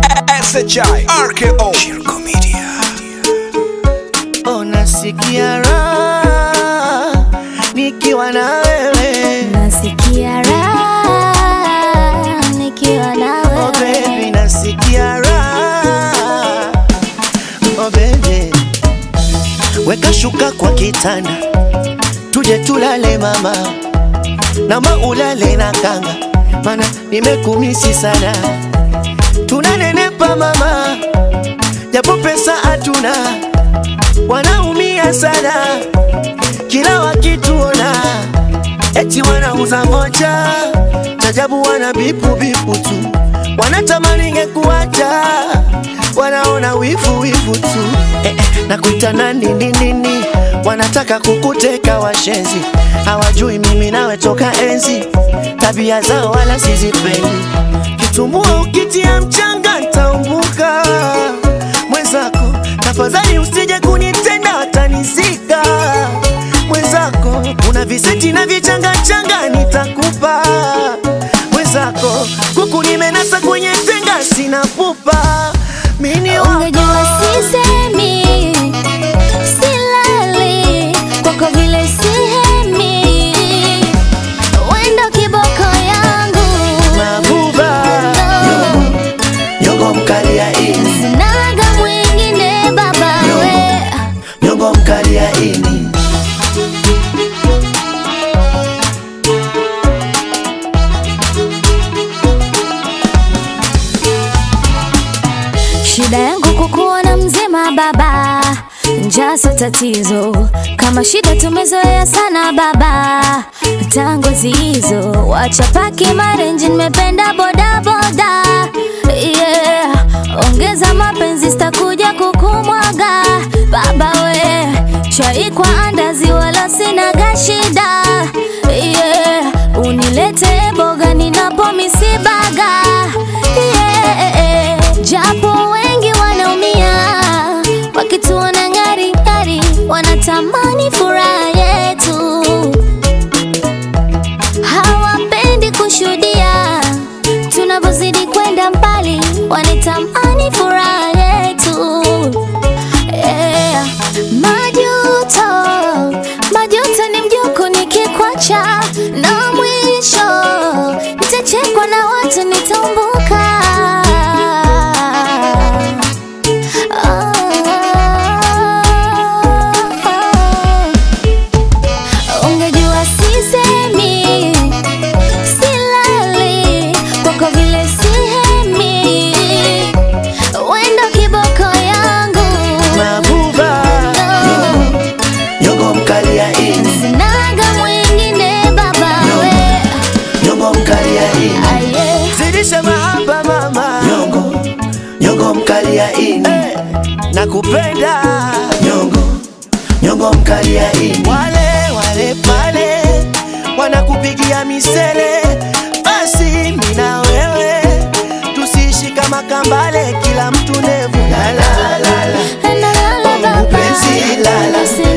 SHI RKO Shirko Media Unasikia raha nikiwa na wewe Nasikia raha nikiwa na oh baby, wewe. nasikia raha oh baby, weka shuka kwa kitanda tuje tulale mama, nama ulale na kanga, mana nimekumisi sana, tunanenepa mama, japo pesa hatuna, wanaumia sana kila wakituona eti wanauza moja chajabu, wana bipu bipu tu, wanatamani ngekuacha, wanaona wivu wivu tu eh, eh, na kuita nani nini nini, wanataka kukuteka washenzi, hawajui mimi nawe toka enzi, tabia zao wala sizipendi, kitumbua ukitia mchanga ntaumbuka mwenzako, tafadhali usije kunitenda watanizika mwenzako, una viseti na vichangachanga nitakupa mwenzako, kuku nimenasa kwenye tenga sina pupa mini wako Ungejua sisemi, silali kwako vile sihemi, wendo kiboko yangu mabuba nyongo mkali ya ini sinaga mwingine baba we nyongo mkali ya ini Shida yangu kukuona mzima baba, njaa sio tatizo. Kama shida tumezoea sana baba, tango zizo wachapaki marenji, nimependa boda boda yeah. Ongeza mapenzi, sitakuja kukumwaga baba we, chai kwa andazi, wala sinaga shida yeah. Unilete boga ninapo misibaga yeah. Japo wengi wanaumia wakituona ngari ngari, wanatamani furaha yetu, hawapendi kushuhudia tunavyozidi kwenda mbali, wanatamani furaha yetu yeah. Majuto, majuto ni mjuku nikikwacha, na mwisho nitachekwa na watu nitambuka. Oh, ungejua sisemi, silali kwako vile sihemi, wendo kiboko yangu mabuba nyongo mkali ya ini Sinaga mwingine baba we nyongo mkali ya ini aye zidisha mahaba mama nyongo nyongo mkali ya ini nakupenda nyongo nyongo mkali ya ini wale wale pale wanakupigia misele basi mina wewe tusiishi kama kambale kila mtu nevu la la la la Nalala baba mpenzi, lala. Usi